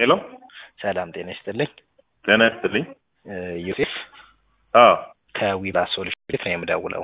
ሄሎ ሰላም ጤና ይስጥልኝ። ጤና ይስጥልኝ። እ ዮሴፍ አዎ ከዊባ ሶሉሽን ነው የምደውለው።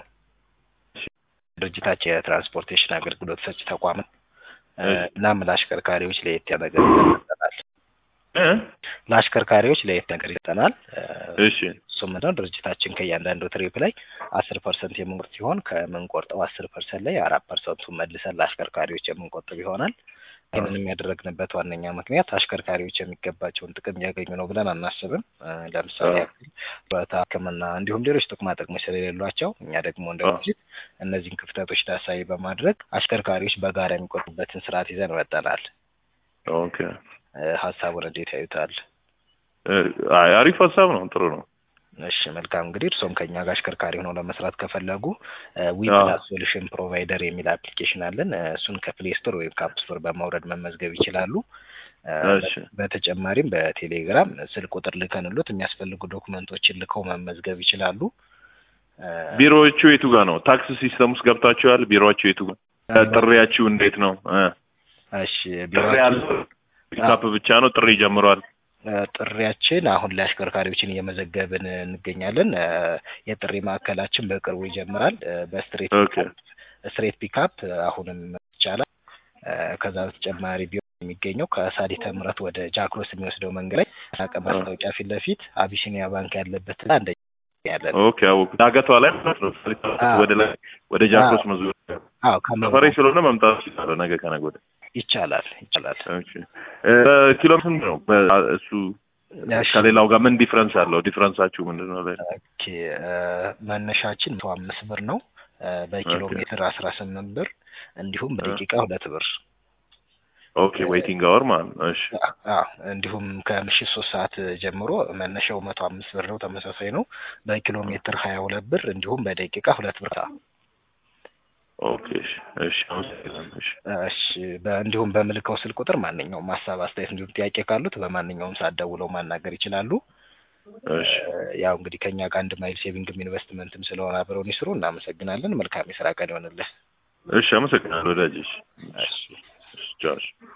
ድርጅታችን የትራንስፖርቴሽን አገልግሎት ሰጪ ተቋም ነው። እ እሺ። እናም ለአሽከርካሪዎች ለየት ያለ ነገር ይሰጠናል። እ ለአሽከርካሪዎች ለየት ነገር ይሰጠናል። እ እሺ እሱም ምንድነው ድርጅታችን ከእያንዳንዱ ትሪፕ ላይ አስር ፐርሰንት የምንቆርጥ ሲሆን ከምንቆርጠው አስር ፐርሰንት ላይ አራት ፐርሰንቱን መልሰን ለአሽከርካሪዎች የምንቆጥብ ይሆናል። ይህንን የሚያደረግንበት ዋነኛ ምክንያት አሽከርካሪዎች የሚገባቸውን ጥቅም እያገኙ ነው ብለን አናስብም። እ ለምሳሌ አዎ። ያክል ጡረታ፣ ሕክምና እንዲሁም ሌሎች ጥቅማ ጥቅሞች ስለሌሏቸው እኛ ደግሞ እንደ አዎ። ድርጅት እነዚህን ክፍተቶች ታሳቢ በማድረግ አሽከርካሪዎች በጋራ የሚቆጥቡበትን ስርዓት ይዘን መጠናል። ኦኬ እ ሀሳቡን እንዴት ያዩታል? እ አይ አሪፍ ሀሳብ ነው። ጥሩ ነው። እሺ መልካም እንግዲህ እርስዎም ከኛ ጋር አሽከርካሪ ሆነው ለመስራት ከፈለጉ ዊ አዎ። ፕላስ ሶሉሽን ፕሮቫይደር የሚል አፕሊኬሽን አለን። እ እሱን ከፕሌይ ስቶር ወይም ከአፕ ስቶር በማውረድ መመዝገብ ይችላሉ። እ እሺ በተጨማሪም በቴሌግራም ስልክ ቁጥር ልከንሎት የሚያስፈልጉ ዶክመንቶችን ልከው መመዝገብ ይችላሉ። እ ቢሮዎቹ የቱ ጋር ነው? ታክስ ሲስተም ውስጥ ገብታችኋል? ቢሮዎቹ የቱ ጋር? እ ጥሪያችሁ እንዴት ነው? እ እሺ ጥሪ ቢሮአችን ያለው ፒካፕ ብቻ ነው? ጥሪ ጀምሯል? እ ጥሪያችን አሁን ላይ አሽከርካሪዎችን እየመዘገብን እንገኛለን። እ የጥሪ ማዕከላችን በቅርቡ ይጀምራል። እ በስትሬት ኦኬ ስትሬት ፒካፕ አሁንም ይቻላል። እ ከዛ በተጨማሪ ቢሆን የሚገኘው ከሳሊተ ምሕረት ወደ ጃክሮስ የሚወስደው መንገድ ላይ ሳቀ ማስታወቂያ ፊት ለፊት አቢሲኒያ ባንክ ያለበት እና አንደኛ ያለ ነው። ኦኬ አወኩ። ዳገቷ ላይ ማለት ነው። አዎ። ወደ ላይ ወደ ጃክሮስ መዞር አዎ ከመ- ሰፈሬ ስለሆነ መምጣት ይችላል። ነገ ከነገ ወዲያ ይቻላል ይቻላል። ኦኬ እ በኪሎ ስንት ነው? በ- እሱ እሺ። ከሌላው ጋር ምን ዲፍረንስ አለው? ዲፍረንሳችሁ ምንድን ነው? ላይ ኦኬ እ መነሻችን መቶ አምስት ብር ነው። እ በኪሎ ኦኬ። ሜትር አስራ ስምንት ብር እንዲሁም በደቂቃ ሁለት ብር ኦኬ ዌይቲንግ አወር ማለት ነው። እሺ አዎ እንዲሁም ከምሽት ሶስት ሰዓት ጀምሮ መነሻው መቶ አምስት ብር ነው። ተመሳሳይ ነው። በኪሎ ሜትር ሀያ ሁለት ብር እንዲሁም በደቂቃ ሁለት ብር። ኦኬ እሺ እሺ አመሰግናለሁ። እሺ እሺ በ- እንዲሁም በምልከው ስልክ ቁጥር ማንኛውም ሀሳብ፣ አስተያየት እንዲሁም ጥያቄ ካሉት በማንኛውም ሰዓት ደውለው ማናገር ይችላሉ። እሺ እ ያው እንግዲህ ከኛ ጋር አንድ ማይል ሴቪንግም ኢንቨስትመንትም ስለሆነ አብረውን ይስሩ። እናመሰግናለን። መልካም የስራ ቀን ይሆንልህ። እሺ አመሰግናለሁ ወዳጅ። እሺ እሺ እሺ ቻው። እሺ